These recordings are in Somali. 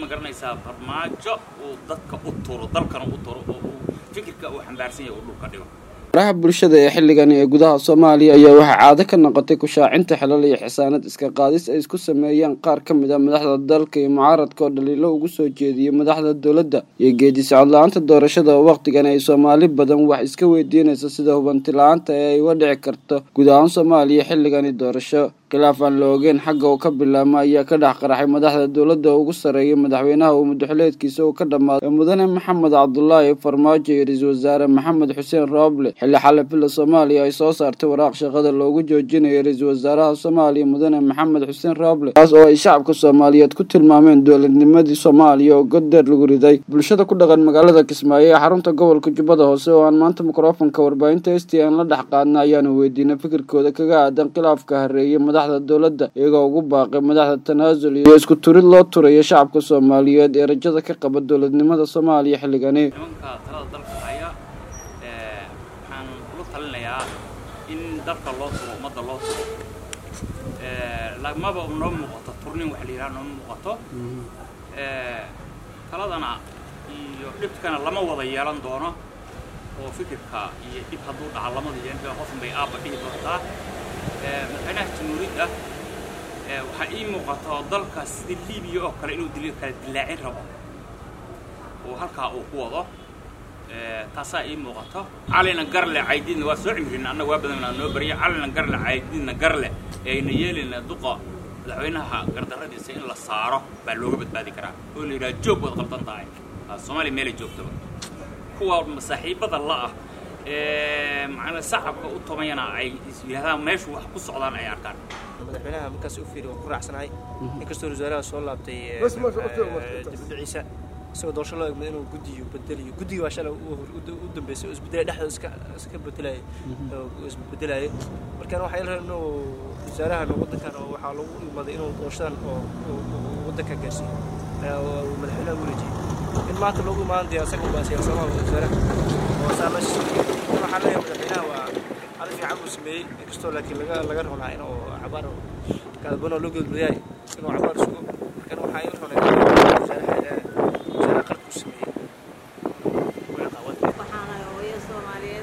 garanaysaa farmaajo uu dadka u turo dalkana u turo oo uu fikirka uu xambaarsan yahay uu dhulka dhigo baraha bulshada ee xilligani ee gudaha soomaaliya ayaa waxaa caado ka noqotay kushaacinta xilal iyo xisaanad iska qaadis ay isku sameeyeen qaar ka mid a madaxda dalka iyo mucaaradka oo dhaliilo ugu soo jeediyey madaxda dowladda iyo geedi socod la-aanta doorashada oo wakhtigan ay soomaali badan wax iska weydiinaysa sida hubanti la-aanta ee ay uga dhici karto guud ahaan soomaaliya xilligani doorasho khilaaf aan la ogeyn xagga uu ka bilaabma ayaa ka dhex qaraxay madaxda dowladda ugu sarreeyay madaxweynaha uu muddoxileedkiisa uu ka dhammaaday mudane maxamed cabdulaahi farmaajo iyo ra-iisul wasaare maxamed xuseen rooble xilli xalafilla soomaaliya ay soo saartay waraaq shaqada loogu joojinayo ra-iisul wasaaraha soomaaliya mudane maxamed xuseen rooble kaas oo ay shacabka soomaaliyeed ku tilmaameen dowladnimadii soomaaliya oo goddeer lagu riday bulshada ku dhaqan magaalada kismaayo ee xarunta gobolka jubbada hoose oo aan maanta mikrofonka warbaahinta s t n la dhex qaadna ayaanu weydiinay fikirkooda kaga aadan khilaafka hareeyay madaxda dowladda iyagoo ugu baaqay madaxda tanaasul iyo isku turid loo turayo shacabka soomaaliyeed ee rajada ka qaba dowladnimada soomaaliya xilligani nimanka talada dalka haya waxaan kula talinayaa in dalka loo turo ummadda loo turo lagmaba noo muuqato turnin wax la yidhaha nooma muuqato taladana iyo dhibkana lama wada yeelan doono oo fikirka iyo dhib hadduu dhaca lamada yeelan qofun bay aabba dhihi doontaa madaxweynaha jamhuuriyadda waxaa ii muuqata dalka sidii libiya oo kale inuu dil kala dilaacin rabo oo halkaa uu ku wado taasaa ii muuqato calina garle caydiidna waa soo cimrina annaga waa badanaa noo bariya calina garle caydiidna garle ee ayna yeelina duqa madaxweynaha gardarradiisa in la saaro baa looga badbaadi karaa oo la yidhaha joog waad qaldan tahay soomaaliya meelay joogtaba kuwa masaaxiibada la-ah macnaa shacabka u tumayana ay yidhahdaan meeshu wax ku socdaan ay arkaan madaxweynaha markaas u fiiri waan ku raacsanahay inkastoo wasaaraha soo laabtay dibudhiciisa isagoo doorasho loo egmay inuu guddiyo bedeliyo guddiga waa shalay u dambeysay oo isbedelay dhexdooda iska iska bedelayay oo isbedelayay markaan waxaa ila inuu wasaarahan waddankan oo waxaa lagu imaday inuu doorashadan oo waddanka gaarsiiyo madaxweynaha u wareejiyey in maanta loogu imaan daya isaga baa siyaasadaha wasaaraha oo saa meesha soo dhigay waxaa leeyahay madaxweynaha waa cali fiican uu sameeyey inkastoo laakiin laga laga rabnaa inuu cabaar kaadbano loo geedbayahay inuu cabaar sugo markaan waxaa ila rabnaa wasaaraha wasaaraha qalabku sameeyey waxaanahay hooyo soomaaliyeed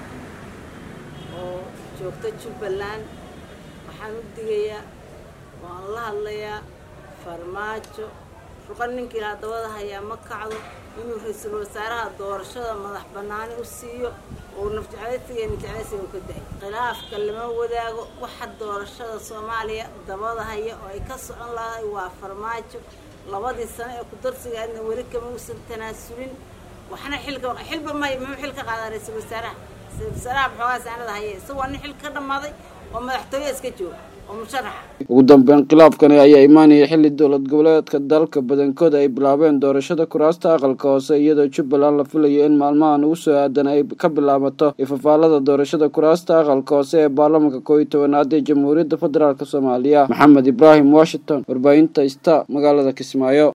oo joogta jubbaland waxaan u digayaa waan la hadlayaa farmaajo ruqan ninkii ilaa dabada hayaa ma kacdo inuu ra-iisul wasaaraha doorashada madax bannaani u siiyo oo nafjeclaysiga iyo nijeclaysiga u ka dahay khilaafka lama wadaago waxa doorashada soomaaliya dabada haya oo ay ka socon lahay waa farmaajo labadii sano ee ku-darsigaadna weli kama uusan tanaasulin waxna xilka xilba may muxuu xil ka qaadaa ra-iisul wasaaraha ra-iisul wasaaraha maxoogaa saanada haya isagoo nin xil ka dhammaaday oo madaxtooye iska jooga ugu dambeyn khilaafkani ayaa imaanaya xilli dowlad goboleedka dalka badankooda ay bilaabeen doorashada kuraasta aqalka hoose iyadoo jubbaland la filayo in maalmahan ugu soo aadan ay ka bilaabato ifafaalada doorashada kuraasta aqalka hoose ee baarlamanka koob iyo tobanaad ee jamhuuriyadda federaalk soomaaliya maxamed ibraahim washington warbaahinta sta magaalada kismaayo